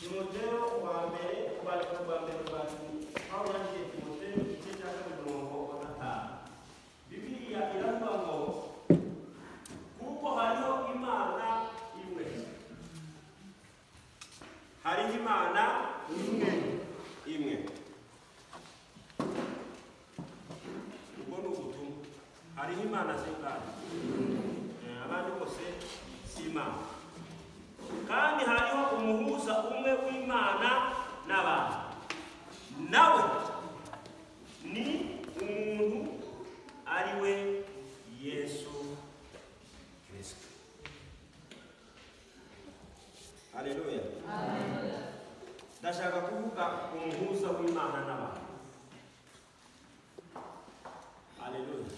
timoteyo wa mbere ubandika rwa mbere rwa pawulo yandikiye timoteyo igice cya kabiri umurongo wa gatanu bibiliya iravuga ngo kuko hariho imana imwe hariho imana imwe imwe ubwo ni ubutumwa hariho imana zingana Eh, abandi bose si imana kandi hariho umuhuza umwe w'imana n'abantu nawe ni umuntu ari we yesu kirisito hareruya ndashaka kuvuga umuhuza w'imana n'abantu hareruya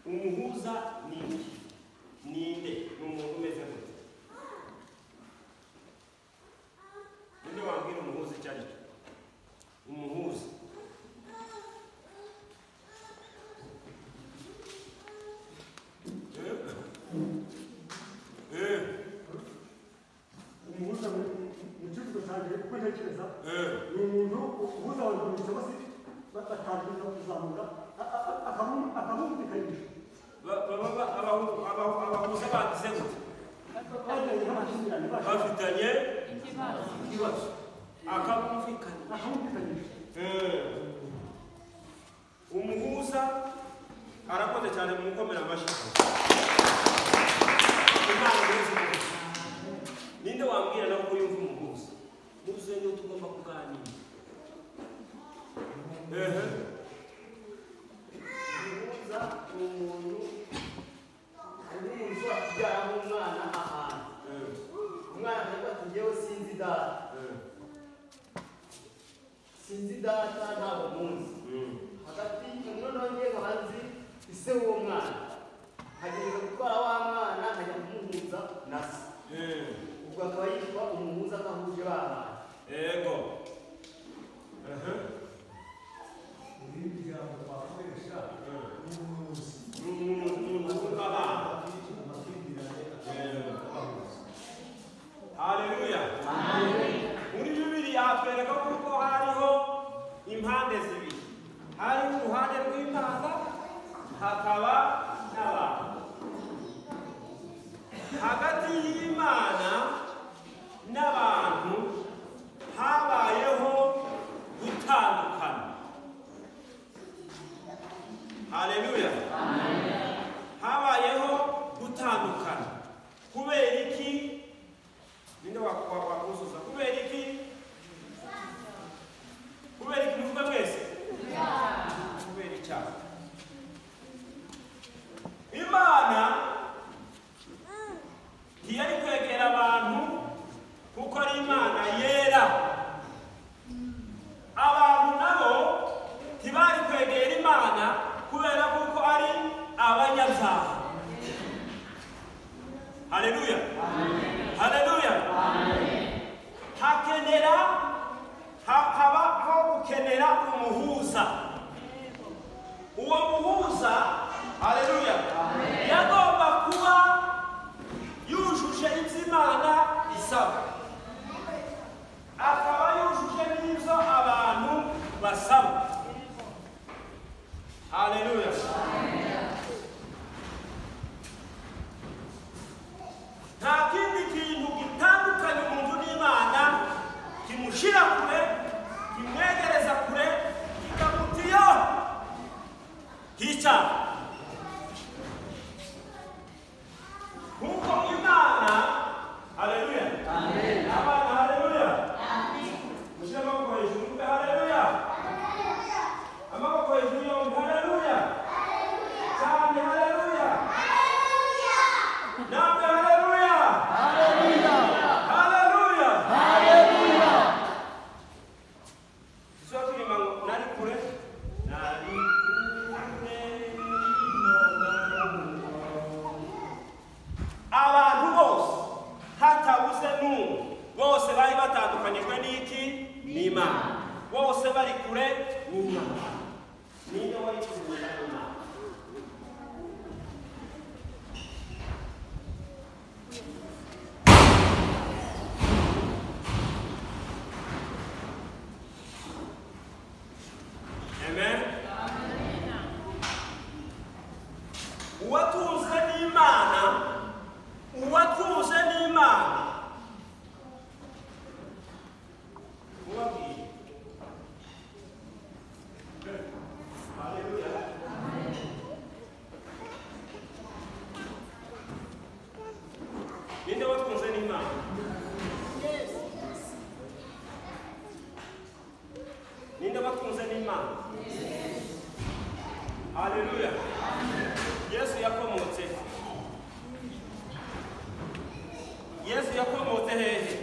umuhuza ni iki ninde ni umuntu umeze gute ninde wabwira umuhuza icyo ari cyo umuhuza Eh? Eh, umuhuza mu mu cyuzuzo cyanjye uko ntekereza eh. ni umuntu uhuza abantu mu cyaba se batangiza kuzamura akabumvikanisha Ba- ba- ba- ba- abahu- abahu- abahuza bagize gute bagiranye nk'amakimbirane bashaka bafitanye ikibazo akabumvikana akabumvikanisha umuhuza arakoze cyane mu gukomera amashyi Imana yose umuhuza. ninde wambwira nawe ko yumva umuhuza muze niyo tugomba kuganira ehe umuhuza ni umuntu umuntu ajyana umwana ahantu ehe, umwana akavuga ati ngewe sinzi data ehe, sinzi data ntabwo muzi mm, hagati umwana wanjye nkaba nzi ise w'uwo mwana nkagenda gutwara wa mwana nkajya kumuhuza na se ehe, ubwo akaba yitwa umuhuza agahuje ba bantu ego ehe, irindi jambo twakoresha ni umuzi ni umuntu ni umuntu w'abana amakimbirane Haleluya. Muri Bibiliya hatwereka ko hariho impande zibiri. Hari uruhande rw'Imana hakaba n'abantu. Hagati y'Imana n'abantu habayeho gutandukana. Haleluya. Habayeho gutandukana. Kubera iki? ninde wakuzuza wa, wa kubera iki kubera iki muvuga mwese kubera icyaha imana ntiyari kwegera abantu kuko ari imana yera abantu nabo ntibari kwegera imana kubera kuko ari abanyabyaha haleluya haleluya hakenera ha- habaho gukenera umuhuza uwo muhuza haleluya yagomba kuba yujuje ibyo imana isaba akaba yujuje n'ibyo abantu basaba haleluya nta kindi kintu gitandukanye umuntu n'imana kimushyira kure kimwegereza kure kikamutiyo nk'icyaha kuko imana hareruya abana hareruya mushyire amaboko hejuru mvuge hareruya amaboko hejuru yombi hareruya cyane hareruya namwe hareruya Haleluya! Sio tu ni mangu- nani kule? Nani kule nino abantu bose hatabuze n'umwe bose bari batandukanyijwe n'iki n'imana bose bari kure n'imana niyo wari kuzuza imana yesu yakomotse hehe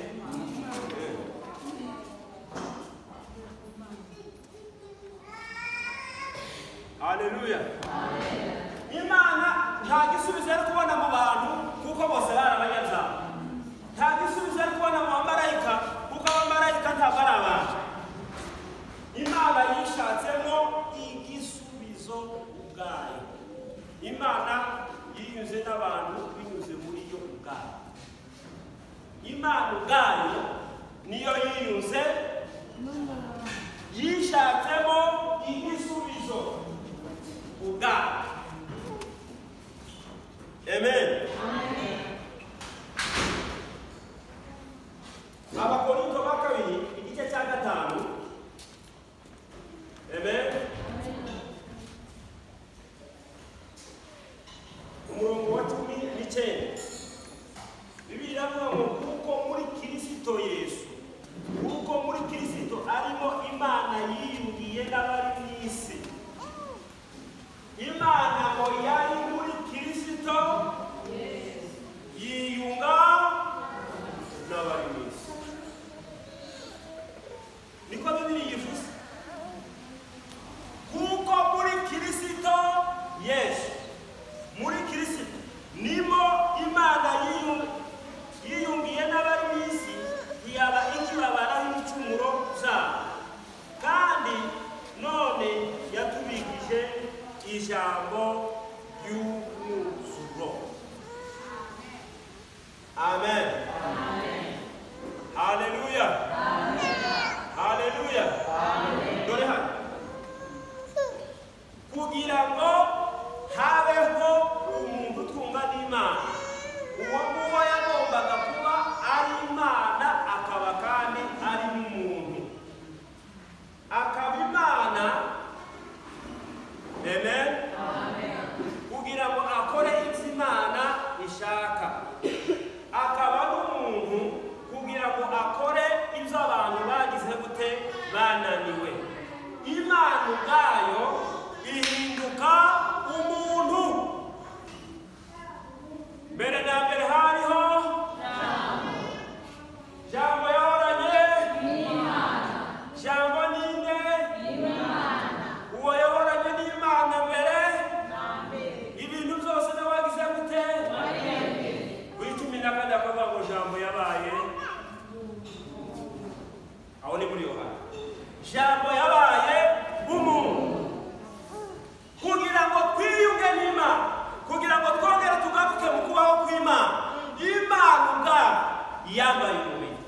haleluya imana nta gisubizo yari kubona mu bantu kuko bose bari abanyazamu nta gisubizo yari kubona mu bamarayika kuko abamarayika ntabwo ari abantu imana yishatsemo igisubizo ubwayo imana yinyuze n'abantu binyuze muri yo ubwayo imana ubwayo niyo yinyuze yishatsemo igisubizo ubwayo amen abakorinto ba kabiri igice cya gatanu Amen. umurongo wa cumi n'icyenda bibiri iravuga ngo kuko muri kirisito yesu kuko muri kirisito arimo imana yiyungiye n'abari mu isi imana ngo yari muri kirisito yiyunga n'abari mu isi niko bibiri yivuze kuko muri kirisito yesu muri kirisito nimo imana yiyu- yiyungiye n'abari mu isi iyaba ikibabaraho ibicumuro zabo kandi none yatubikije ijambo ry'umwuzuro amen haleluya haleluya dore hano kugira ngo habeho umuntu utwumva n'imana uwo nguwo yagombaga kuba ari imana akaba kandi ari n'umuntu akaba imana amen kugira ngo akore ibyo imana ishaka akaba n'umuntu kugira ngo akore ibyo abantu bagize gute bananiwe imana ubwayo ihinduka umuntu mbere na mbere hariho jambo yahoranye jambo ninde uwo yahoranye n'imana mbere ibintu byose nabagize gute kuri cumi na kane akavuga ngo jambo yabaye aho ni muri yohana jambo yabaye umuntu kugira ngo twiyunge n'imana kugira ngo twongere tugaruke mu kubaho kw'imana imana ubwayo yambaye umubiri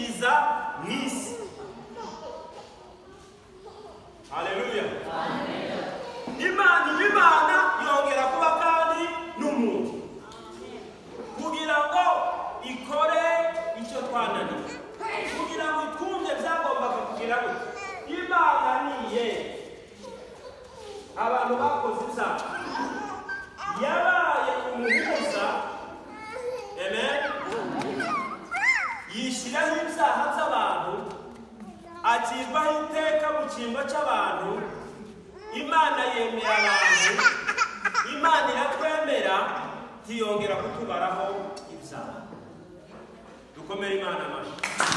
iza mu isi haleluya imana iba imana yongera kuba kandi n'umuntu kugira ngo ikore icyo twananiwe kugira ngo itwumve byagombaga kugira ngo imana niye abantu bakoze ibyaha yabaye umuhuza amen yishyiraho ibyaha by'abantu acirwaho iteka mu cyimbo cy'abantu imana yemera abantu imana iratwemera ntiyongera kutubaraho ibyaha dukomere imana amashyi